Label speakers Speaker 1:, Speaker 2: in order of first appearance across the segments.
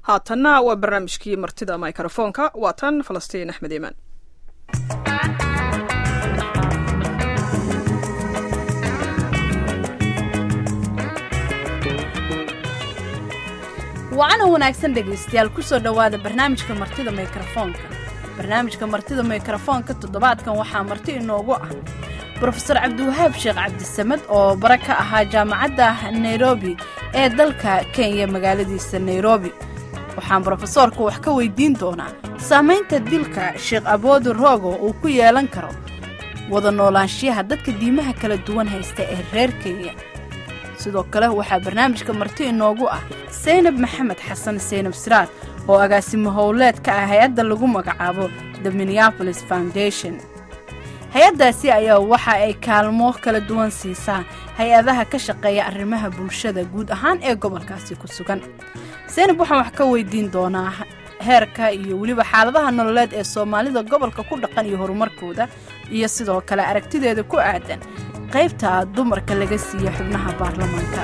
Speaker 1: haatanna waa barnaamijkii martida mikrofoonka waa tan falastiin axmed iimaan
Speaker 2: wacana wanaagsan dhegaystayaal kusoo dhowaada barnaamijka martida mikrofoonka barnaamijka martida mikrofoonka toddobaadkan waxaa marti inoogu ah brofeor cabdiwahaab sheekh cabdisamed oo bare ka ahaa jaamacadda nairobi ee dalka kenya magaaladiisa nairobi waxaan brofesoorka wax ka weydiin doonaa saamaynta dilka sheekh aboodi roogo uu ku yeelan karo wada noolaanshiyaha dadka diimaha kala duwan haysta ee reer kenya sidoo kale waxaa barnaamijka marti inoogu ah saynab maxamed xasan saynab siraad oo agaasimo howleed ka ah hay-adda lagu magacaabo the minneapolis foundation hay-addaasi ayaa waxa ay kaalmo kala duwan siisaa hay-adaha ka shaqeeya arrimaha bulshada guud ahaan ee gobolkaasi ku sugan saynab waxaan wax ka weydiin doonaa heerka iyo weliba xaaladaha nololeed ee soomaalida gobolka ku dhaqan iyo horumarkooda iyo sidoo kale aragtideeda ku aadan qaybta dumarka laga siiya xubnaha baarlamaanka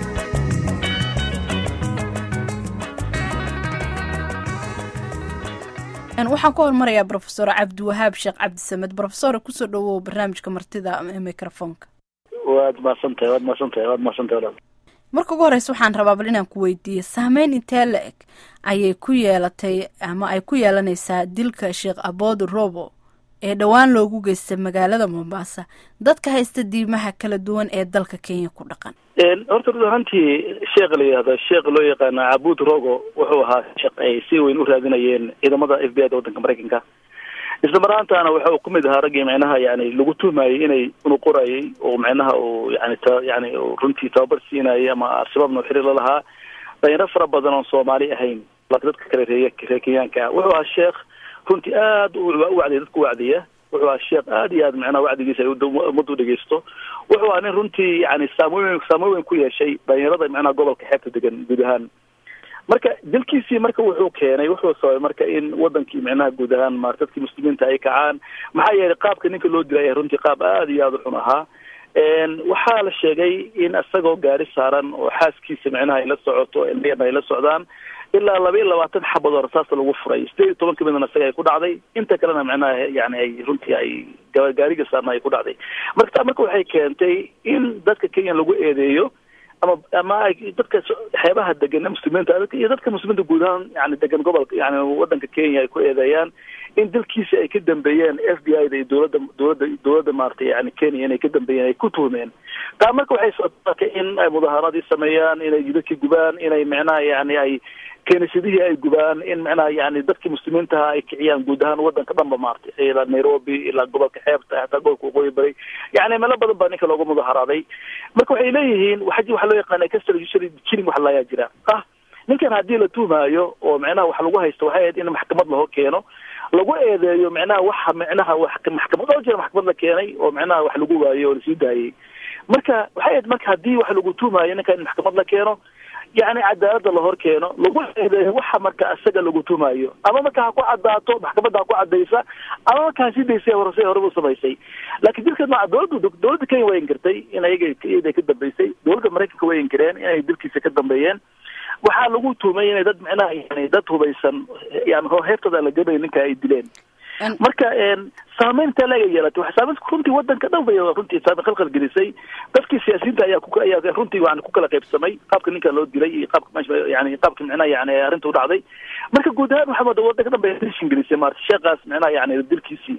Speaker 2: waxaan ku hormarayaa brofesor cabdiwahaab sheekh cabdisamed brofesor kusoo dhawow barnaamijka martida microfoonka
Speaker 3: waad mahadsantahay waad mahadsantahay waad mahadsantahay walaal
Speaker 2: marka ugu horeysa waxaan rabaa bal inaan ku weydiiyo saameyn intee la eg ayay ku yeelatay ama ay ku yeelanaysaa dilka sheekh aboodi robo ee dhowaan loogu geystay magaalada mombasa dadka haysta diimaha kala duwan ee dalka kenya ku dhaqan
Speaker 3: horta rud ahaantii sheekha la yihahdo sheekh loo yaqaana cabud rogo wuxuu ahaa sheekh ay si weyn u raadinayeen ciidamada f b i da waddanka maraykanka isla maraantaana waxa uu kamid ahaa raggii micnaha yani lagu tuhmayay inay unuqorayay oo micnaha uu yani t yani runtii tababar siinayay ama al-shabaabna u xiriir la lahaa dhalinyaro fara badan oon soomaali ahayn laakiin dadka kale reey reer kenyaanka ah wuxuu ahaa sheekh runtii aad u wacdiya dadka wacdiya wuxuu ahaa sheekh aad iyo aad macnaha wacdigiisa ay ummadda u dhegeysto wuxuu ahaa nin runtii yani saamoyn saamoyn weyn ku yeeshay dhalinyarada macnaha gobolka xeebta degan guud ahaan marka dilkiisii marka wuxuu keenay wuxuu sababay marka in wadankii micnaha guud ahaan ma dadkii muslimiinta ay kacaan maxaa yeelay qaabka ninka loo dilay runtii qaab aad iyo aad u xun ahaa waxaa la sheegay in isagoo gaari saaran oo xaaskiisa micnaha ay la socoto ilmiyana ay la socdaan ilaa laba iyo labaatan xabad oo rasaasta lagu furay sideed iyo toban kamidna isaga ay ku dhacday inta kalena micnaha yani ay runtii ay gaariga saarna ay ku dhacday marka taa marka waxay keentay in dadka kenya lagu eedeeyo ama ama ay dadka xeebaha degan muslimiinta iyo dadka muslimiinta guud ahaan yani degan gobolka yani wadanka kenya ay ku eedeeyaan in dalkiisi ay ka dambeeyeen f b i da iyo dowladda dowladda dowladda maaragtay yani kenya inay ka dambeeyeen ay ku tuhmeen taa marka waxay sootaka in ay mudaharaadii sameeyaan inay jidadkii gubaan inay micnaha yani ay kenisadihii ay gubaan in micnaha yani dadkii muslimiintaha ay kiciyaan guud ahaan wadanka dhanba maaragtay ilaa nairobi ilaa gobolka xeebta hataa gobolka waqooyi bari yani meelo badan baa ninka loogu mudaharaaday marka waxay leeyihiin wa waxa loo yaqaana kasjiling wax layaa jira ah ninkan haddii la tuhmaayo oo micnaha wax lagu haysto waxay ahayd in maxkamad laho keeno lagu eedeeyo micnaha waxa micnaha wax maxkamad oo jira maxkamad la keenay oo micnaha wax lagu waayo oo lasii daayey marka waxay ahayd marka haddii wax lagu tuhmaayo ninkan in maxkamad la keeno yani cadaalada lahor keeno lagu eedeeyo waxa marka isaga lagu tumayo ama marka ha ku cadaato maxkamadda ha ku cadaysa ama marka ha sii daysay horse horeba u samaysay laakiin dilkeed ma dowladda dowladda kenya way inkirtay in ayaga iyada ka dambeysay dowladda maraykanka way inkireen inay dilkiisa ka dambeeyeen waxaa lagu tuhmay inay dad micnaha yani dad hubaysan yani heertooda la gabay ninka ay dileen marka saameynta laga yeelatay waxa saameynta runtii wadanka dhan bay runtii saameyn khalkhal gelisay dadkii siyaasiyiinta ayaa ku ayaa runtii yani ku kala qaybsamay qaabka ninka loo dilay iyo qaabka meesha yani qaabka micnaha yani arrinta u dhacday marka guud ahaan waxaa moodaa wadanka dhan bay tension gelisay maarata sheekaas micnaha yani dilkiisii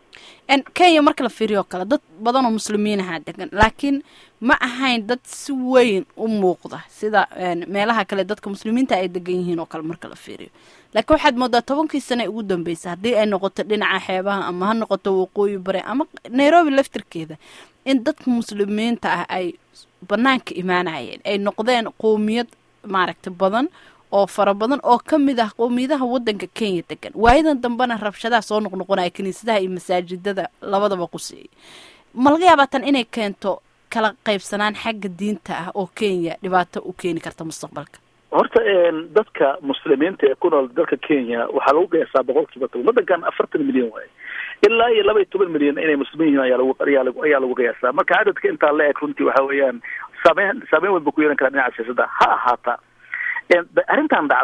Speaker 2: kenya marka la fiiriyo o kale dad badan oo muslimiinaha degan laakiin ma ahayn dad si weyn u muuqda sida meelaha kale dadka muslimiinta ay degan yihiin oo kale marka la fiiriyo laakiin waxaad moodaa tobankii sane ugu dambeysay haddii ay noqoto dhinaca xeebaha ama ha noqoto waqooyi bare ama nairobi laftirkeeda in dadka muslimiinta ah ay banaanka imaanayeen ay noqdeen qowmiyad maaragta badan oo fara badan oo ka mid ah qowmiyadaha wadanka kenya degan waayadan dambena rabshadaha soo noqnoqonaya kiniisadaha iyo masaajidada labadaba quseeyay ma laga yaabaa tan inay keento kala qaybsanaan xagga diinta ah oo kenya dhibaato u keeni karta mustaqbalka
Speaker 3: horta dadka muslimiinta ee ku nool dalka kenya waxaa lagu qiyaasaa boqol kiiba toban waddankan afartan milyan waaye ilaa iyo laba iyo toban milyan inay muslimiin yihiin ayaa lagu ayaa lagu ayaa lagu qiyaasaa marka cadadka intaa la eg runtii waxa weeyaan saameyn saameyn weyn ba ku yeelan karaa dhinaca siyaasadda ha ahaata arrintan dhacday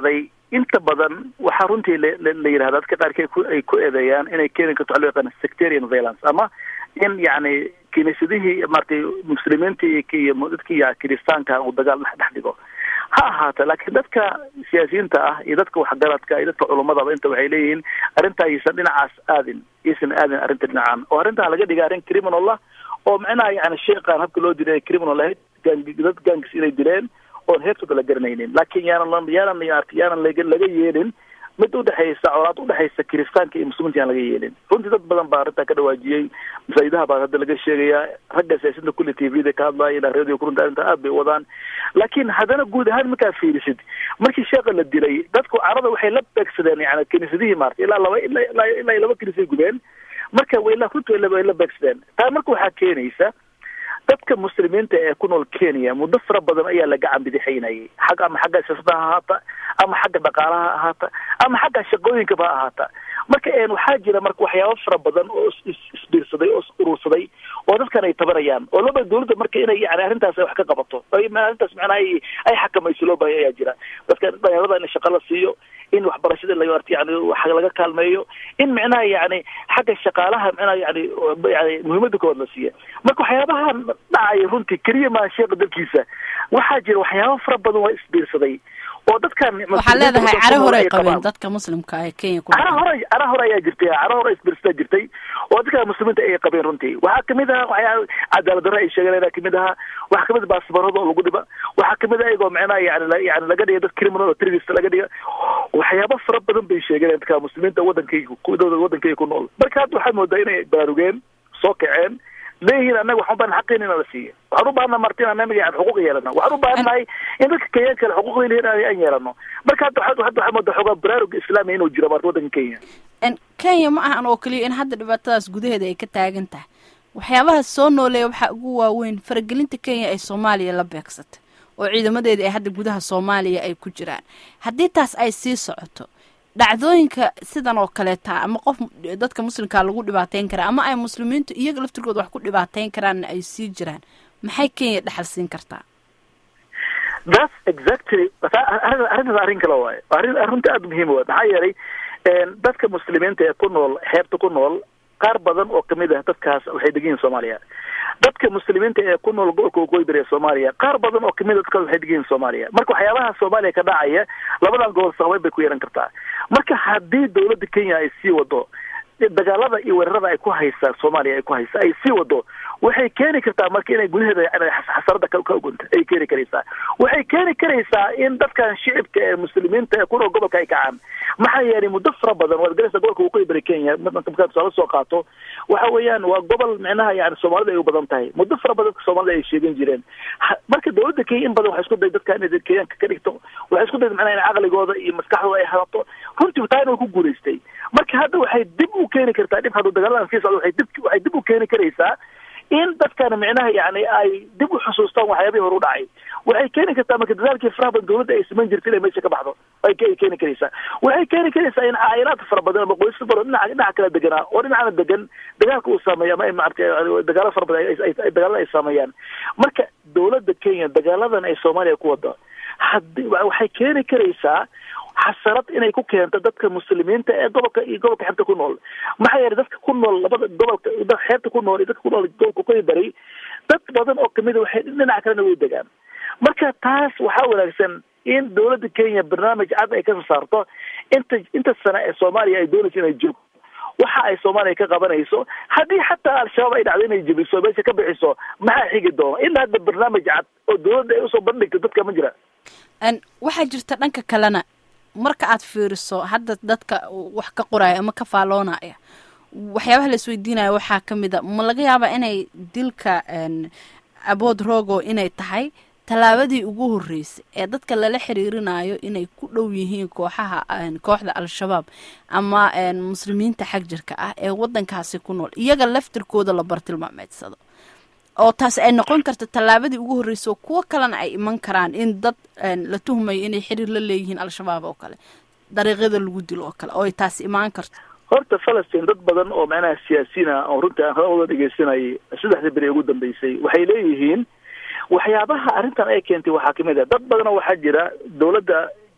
Speaker 3: inta badan waxaa runtii la yidhahda dadka qaarkii ay ku eedeeyaan inay keeni karto waxa loo yaqaana sectarian violence ama in yacni kiniisadihii maratay muslimiintii iyo dadkii kiristaanka uu dagaal dhex dhex dhigo ha ahaata laakiin dadka siyaasiyiinta ah iyo dadka waxgaradka iyo dadka culumadaba inta waxay leeyihiin arrintaa aysan dhinacaas aadin isan aadin arrinta dhinacan oo arrintaa laga dhiga arrin criminal ah oo macnaha yani sheekaan habka loo dilay criminal ahayd dad gangis inay dileen oon heertooda la garanaynin laakiin yaanan yaanan yaanan laga yeelin mid udhexaysa colaad udhexaysa kiristaanka iyo muslimiinta yaan laga yeelin runtii dad badan baa arrintaa ka dhawaajiyey masaajidaha baa hadda laga sheegayaa ragga siyaasiinta kulli t v da ka hadlaya ilaa radio kurunta arrinta aad bay wadaan laakiin haddana guud ahaan markaa fiirisid markii sheeka la dilay dadku carada waxay la beegsadeen yani kiniisadihii maarata ilaa laba ilaa ilaa laba kiniisay gubeen marka way la runtii way la beegsadeen taa marka waxaa keenaysa dadka muslimiinta ee ku nool kenya muddo fara badan ayaa la gacan bidixaynayay xag ama xagga siyaasada ha ahaata ama xagga dhaqaalaha ha ahaata ama xagga shaqooyinkaba ha ahaata marka waxaa jira marka waxyaaba fara badan oo isbiirsaday oo urursaday oo dadkan ay tabanayaan oo looba dawladda marka inay yani arrintaas ay wax ka qabato arrintaas macnaha ay ay xakamayso loo baahaya ayaa jira dadka dhalinyarada in shaqa la siiyo in waxbarashada la yani wax laga kaalmeeyo in micnaha yani xagga shaqaalaha micnaha yani yani muhiimada kood la siiya marka waxyaabahan dhacaya runtii keliya maa sheeka dalkiisa waxaa jira waxyaaba fara badan waa isbiirsaday oo dadkan
Speaker 2: waxaa leedahay cara hore ay qabeen dadka muslimka ee kenya ku
Speaker 3: cara hore cara hore ayaa jirtay cara hore isbiirsadaa jirtay oo dadka muslimiinta ay qabeen runtii waxaa kamid aha waxyaa cadaalad darre ay sheegeen ayaa kamid ahaa waxaa kamid ah baasbarada oo lagu dhiba waxaa kamid ah iyagoo micnaha yani yani laga dhiga dad criminal oo terrorist laga dhiga waxyaaba fara badan bay sheegeen dadka muslimiinta wadankayga wadankayga ku nool marka hadda waxaad moodaa inay baarugeen soo kaceen leeyihiin annaga waxaan ubaahan xaqin ina la siiyo waxaan u baahana marti in annaga yani xuquuq yeelano waxaan u baahannahay in dadka kenyaanka kale xuquuqda leeyihin aan yeelano marka hadda hadda waxaa moodaa xoogaa baraaruga islaamiga inuu jiro marta waddanka kenya
Speaker 2: kenya ma ahan oo keliya in hadda dhibaatadaas gudaheeda ay ka taagan tahay waxyaabaha soo nooleeya waxaa ugu waaweyn faragelinta kenya ay soomaaliya la beegsatay oo ciidamadeeda ay hadda gudaha soomaaliya ay ku jiraan haddii taas ay sii socoto dhacdooyinka sidan oo kaleeta ama qof dadka muslimkaa lagu dhibaateyn karaa ama ay muslimiintu iyaga laftirkooda wax ku dhibaateyn karaanna ay sii jiraan maxay kenya dhaxal siin kartaa
Speaker 3: that's exactly arrintaas arrin kale waayo arrin arrinta aada muhiim waay maxaa yeelay dadka muslimiinta ee ku nool xeebta ku nool qaar badan oo kamid ah dadkaas waxay degan yihin soomaaliya dadka muslimiinta ee ku nool gobolka waqooyi bari ee soomaaliya qaar badan oo kamid a dadkaas waxay degan yihin soomaaliya marka waxyaabaha soomaaliya ka dhacaya labadan gobol saqabeyn bay ku yeelan kartaa marka haddii dawladda kenya ay sii wado dagaalada iyo weerarada ay ku haysaa soomaaliya ay ku haysa ay sii wado waxay keeni kartaa marka inay gudaheeda xasarada ka ogunta ay keeni karaysaa waxay keeni karaysaa in dadkan shicibka ee muslimiinta ee ku nool gobolka ay kacaan maxaa yeelay muddo fara badan waad garaysaa gobolka waqooyi bari kenya markaa tusaale soo qaato waxa weeyaan waa gobol micnaha yani soomaalida ay u badan tahay muddo fara badan dadka soomaalida ay sheegan jireen marka dawladda kenya in badan waxay isku day dadka inay kenyaanka ka dhigto waxay isku day macnaha in caqligooda iyo maskaxdooda ay hadato runtii taana way ku guulaystay marka hadda waxay dib u keeni kartaa dhib hadduu dagaaladan sii socdo waxay dib waxay dib u keeni karaysaa in dadkan micnaha yani ay dib u xusuustaan waxyaabihii hore u dhacay waxay keeni kartaa marka dadaalkii faraha badan dawladda ay samayn jirta inay meesha ka baxdo ay keeni karaysaa waxay keeni karaysaa in caa'ilaad fara badan ama qoysas fara dhinaca dhinaca kala deganaa oo dhinacana degan dagaalka uu saameeya ama maarata dagaalo fara badan dagaalada ay saameeyaan marka dawladda kenya dagaaladan ay soomaaliya ku wado hadi waxay keeni karaysaa xasarad inay ku keento dadka muslimiinta ee gobolka iyo gobolka xeebta ku nool maxaa yeelay dadka ku nool labada gobolka xeebta ku nool iyo dadka ku nool gobolka koy bari dad badan oo kamid a waxay dhinaca kalena way degaan marka taas waxaa wanaagsan in dawladda kenya barnaamij cad ay kasoo saarto inta inta sane ee soomaaliya ay doonayso inay joogto waxa ay soomaaliya ka qabanayso haddii xataa al-shabaab ay dhacdo inay jebiso meesha ka bixiso maxaa xigi doona ilaa hadda barnaamij cad oo dawladda ay usoo bandhigto dadka ma jira
Speaker 2: waxaa jirta dhanka kalena marka aad fiiriso hadda dadka wax ka qoraya ama ka faaloonaya waxyaabaha la isweydiinaya waxaa ka mid a ma laga yaabaa inay dilka abood rogo inay tahay tallaabadii ugu horreysay ee dadka lala xiriirinayo inay ku dhow yihiin kooxaha kooxda al-shabaab ama muslimiinta xag jirka ah ee waddankaasi ku nool iyaga laftirkooda la bartilmaameedsado oo taas ay noqon karta tallaabadii ugu horreysay oo kuwo kalena ay iman karaan in dad la tuhmayo inay xiriir la leeyihiin al-shabaab oo kale dariiqyada lagu dilo oo kale oo ay taas imaan karto
Speaker 3: horta falastiin dad badan oo macnaha siyaasiyiin ah oo runtii aan hadalooda dhegeysanayay saddexdii beri ugu dambeysay waxay leeyihiin waxyaabaha arrintan ay keentay waxaa kamid ah dad badanoo waxaa jira dawladda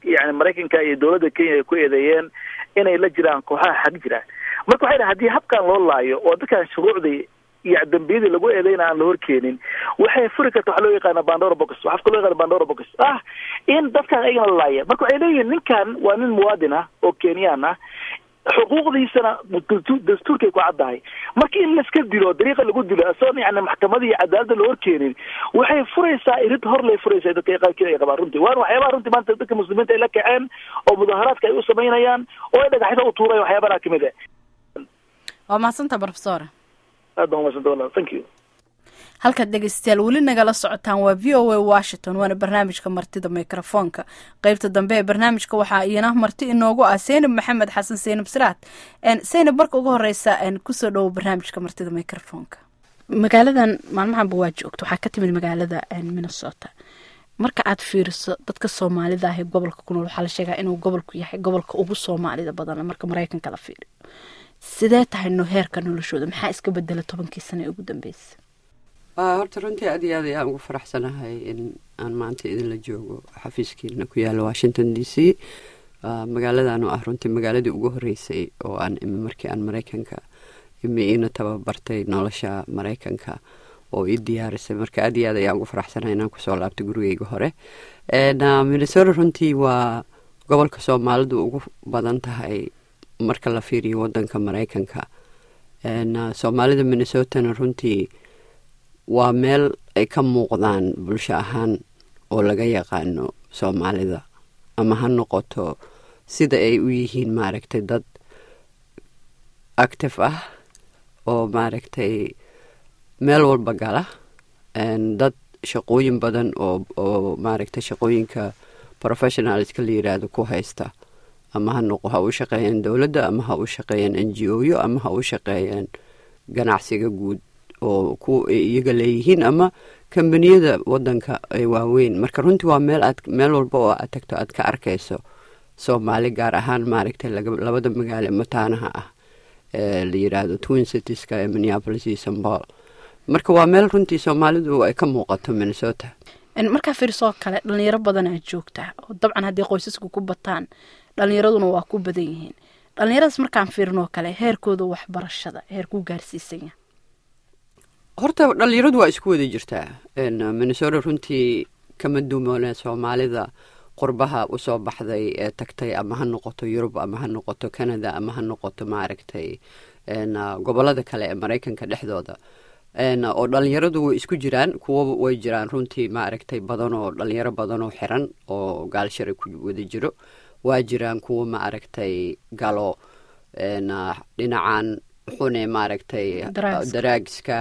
Speaker 3: yani maraykanka iyo dowladda kenya ay ku eedeeyeen inay la jiraan kooxaha xag jira marka waxay dhahay haddii habkan loo laayo oo dadkan shuruucdii iyo dambiyadii lagu eedeyna aan la horkeenin waxay furi karta waxa loo yaqaana bandora box waxaa loo yaqaana bandora box ah in dadkan ayagana la laaya marka waxay leeyihin ninkan waa nin muwaadin ah oo kenyaan ah xuquuqdiisana dastuurkay ku caddahay marka in laiska dilo dariiqa lagu dilo asagoon yani maxkamadii iyo cadaaladda la horkeenin waxay furaysaa irid hor lay furaysaa dadka qaarkiin ay qabaan runtii waana waxyaabaha runtii maanta dadka muslimiinta ay la kaceen oo mudaharaadka ay u samaynayaan oo ay dhagaxyada u tuurayan waxyaabaha kamid ah
Speaker 2: waa mahadsanta profesor
Speaker 3: aad baan umadsanta wala thank you
Speaker 2: halkaad dhegeystayaal weli nagala socotaan waa v o a washington waana barnaamijka martida mikrofoonka qeybta dambe ee barnaamijka waxaa iyana marti inoogu ah seynab maxamed xasan seynab siraad seynab marka ugu horeysa kusoo dhowo barnaamijka martida mikrofoonka magaaladan maalmahanba waa joogta waxaa ka timid magaalada minnesota marka aad fiiriso dadka soomaalida ah ee gobolka ku nool waxaa la sheegaa inuu gobolku yahay gobolka ugu soomaalida badan marka maraykanka la fiiriyo sidee tahay no heerka noloshooda maxaa iska bedela tobankii sano ee ugu dambeysa
Speaker 4: horta runtii aad iyo aad ayaan ugu faraxsanahay in aan maanta idinla joogo xafiiskiina ku yaala washington d c magaaladan oo ah runtii magaaladii ugu horeysay oo aan imi markii aan maraykanka imi iina tababartay nolosha maraykanka oo ii diyaarisay marka aad iyo aad ayaan ugu faraxsanahay inaan kusoo laabtay gurigeyga hore minnesota runtii waa gobolka soomaalidu ugu badan tahay marka la fiiriyo wadanka maraykanka soomaalida minnesotana runtii waa meel ay ka muuqdaan bulsho ahaan oo laga yaqaano soomaalida ama ha noqoto sida ay u yihiin maaragtay dad active ah oo maaragtay meel walba gala dad shaqooyin badan oo oo maaragtay shaqooyinka professionalska la yiraahdo ku haysta ama ha noqo ha u shaqeeyeen dowladda ama ha u shaqeeyeen n g o yo ama ha u shaqeeyeen ganacsiga guud oo ku iyaga leeyihiin ama kambaniyada wadanka ay waaweyn marka runtii waa meel aad meel walba oo aad tagto aad ka arkayso soomaali gaar ahaan maaragtay labada magaalo mataanaha ah ee la yiraahdo twin citieska ee minneapolis iyo sambol marka waa meel runtii soomaalidu ay ka muuqato minnesota
Speaker 2: markaa fiirsoo kale dhalinyaro badanaa joogta oo dabcan haddii qoysasku ku bataan dhalinyaraduna waa ku badan yihiin dhalinyaradaas markaan fiirinoo kale heerkooda waxbarashada heerkuu gaarsiisanya
Speaker 4: horta dhalinyaradu waa isku wada jirtaa minnesota runtii kama dumoone soomaalida qurbaha usoo baxday ee tagtay ama ha noqoto yurub ama ha noqoto canada ama ha noqoto maaragtay gobolada kale ee maraykanka dhexdooda oo dhalinyaradu way isku jiraan kuwa way jiraan runtii maaragtay badan oo dhalinyaro badan oo xiran oo gaalshara ku wada jiro waa jiraan kuwa maaragtay galo dhinacan xune maaragtay daraagska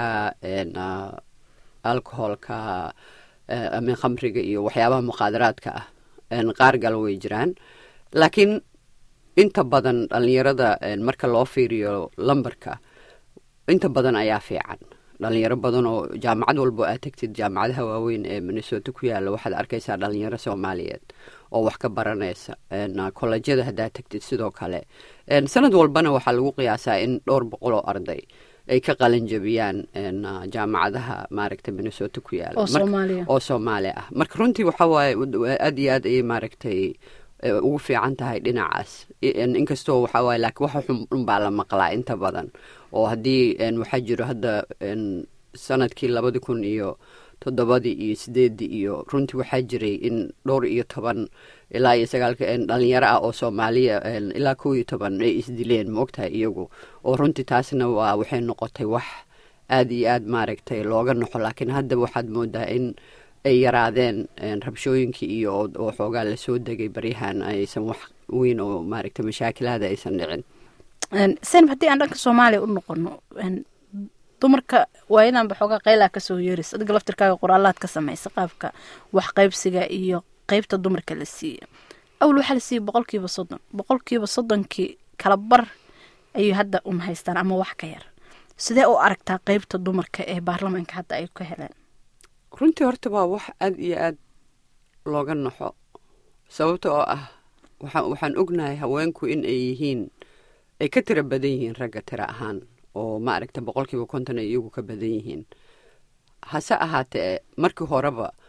Speaker 4: alcoholka ama khamriga iyo waxyaabaha muqaadaraadka ah qaar galo way jiraan laakiin inta badan dhalinyarada marka loo fiiriyo lambarka inta badan ayaa fiican dhalinyaro badan oo jaamacad walbo aad tagtid jaamacadaha waaweyn ee minnesota ku yaala waxaad arkaysaa dhalinyaro soomaaliyeed oo wax ka baranaysa kolleejyada haddaad tagtid sidoo kale sanad walbana waxaa lagu qiyaasaa in dhowr boqol oo arday ay ka qalin jabiyaan jaamacadaha maaragtay minnesota ku yaala oo soomaali ah marka runtii waxa waaye aad iyo aad ayay maaragtay ugu fiican tahay dhinacaas inkastoo waxaa waaye laakiin waxa xun baa la maqlaa inta badan oo haddii waxaa jiro hadda sanadkii labadi kun iyo toddobadii iyo sideedii iyo runtii waxaa jiray in dhowr iyo toban ilaa iyo sagaalka dhalinyaro ah oo soomaaliya ilaa kow iyo toban ay isdileen maogtahay iyagu oo runtii taasna waa waxay noqotay wax aada iyo aad maaragtay looga noxo laakiin hadda waxaad moodaa in ay yaraadeen rabshooyinkii iyo oo xoogaa lasoo degay baryahan aysan wax weyn oo maaragtay mashaakilaada aysan dhicin
Speaker 2: senab haddii aan dhanka soomaaliya u noqono dumarka waayadanba xoogaa qaylaa kasoo yeeraysa adiga laftirkaaga qoraalaad ka samaysa qaabka wax qaybsiga iyo qeybta dumarka la siiya awal waxaa la siiyey boqolkiiba soddon boqolkiiba soddonkii kala bar ayay hadda un haystaan ama wax ka yar sidee u aragtaa qeybta dumarka ee baarlamaanka hadda ay ka heleen
Speaker 4: runtii horta waa wax aada iyo aad looga naxo sababta oo ah waxaan ognahay haweenku in ay yihiin ay ka tiro badan yihiin ragga tiro ahaan oo maaragta boqolkiiba konton ay iyagu ka badan yihiin hase ahaatee markii horeba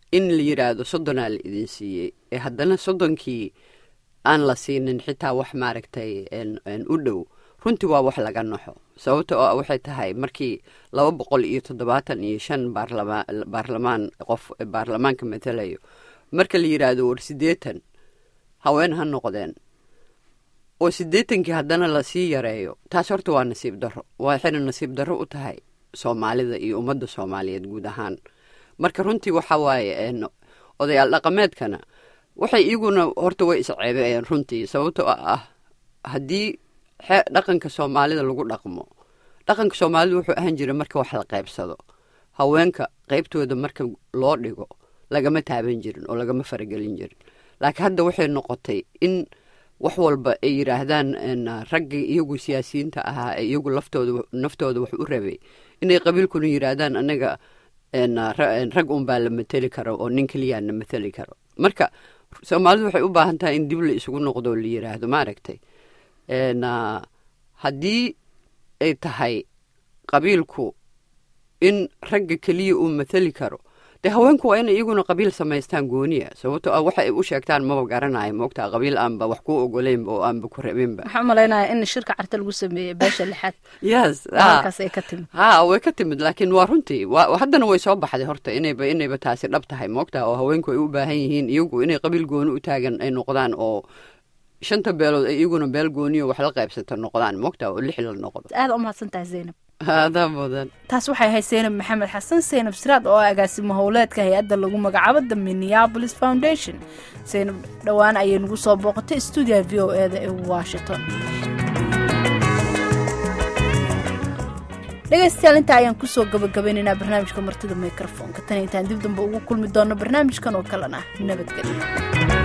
Speaker 4: in la yidhaahdo soddonaa la idin siiyey ee haddana soddonkii aan la siinin xitaa wax maaragtay u dhow runtii waa wax laga naxo sababta oo waxay tahay markii laba boqol iyo toddobaatan iyo shan baarlama baarlamaan qof baarlamaanka matalayo marka la yidhaahdo war siddeetan haween ha noqdeen oo siddeetankii haddana lasii yareeyo taas horta waa nasiib darro waxayna nasiib darro u tahay soomaalida iyo ummadda soomaaliyeed guud ahaan marka runtii waxa waaye odayaal dhaqameedkana waxay iyaguna horta way isceebeeyeen runtii sababta oo ah haddii dhaqanka soomaalida lagu dhaqmo dhaqanka soomaalida wuxuu ahaan jira marka wax la qaybsado haweenka qaybtooda marka loo dhigo lagama taaban jirin oo lagama faragelin jirin laakiin hadda waxay noqotay in wax walba ay yidhaahdaan raggii iyagu siyaasiyiinta ahaa ee iyagu laftooda naftooda wax u rabay inay qabiilkuna yidhaahdaan anaga rag unbaa la mateli karo oo nin keliyaa na mateli karo marka soomaalidu waxay u baahan tahay in dib la isugu noqdo la yidhaahdo maaragtay haddii ay tahay qabiilku in ragga keliya uu mateli karo dee haweenku waa inay iyaguna qabiil samaystaan gooniya sababto ah waxa ay u sheegtaan maba garanayo moogtaa qabiil aanba wax ku ogoleynba oo aanba ku rabinba
Speaker 2: waxaan umalaynaya in shirka carta lagu sameeyey beesha lixaad
Speaker 4: yes
Speaker 2: halkaas ay ka timid
Speaker 4: ha way ka timid laakiin waa runtii haddana way soo baxday horta inayba inayba taasi dhab tahay moogtaa oo haweenku ay u baahan yihiin iyagu inay qabiil gooni u taagan ay noqdaan oo shanta beelood ay iyaguna beel gooniyo wax la qaybsato noqdaan moogtaa oo lix la noqdo
Speaker 2: aada u mahadsan tahay zaynab
Speaker 4: adaa mudan
Speaker 2: taas waxay ahayd seynab maxamed xasan seynab siraad oo ah agaasimo howleedka hay-adda lagu magacaabo the minneapolis foundation seynab dhowaan ayay nagu soo booqatay stuudiyaha v o e da ee washington dhegaystayaal intaa ayaan kusoo gabagabaynaynaa barnaamijka martida microfoonka tan intaan dib damba ugu kulmi doonno barnaamijkan oo kalena nabadgelyo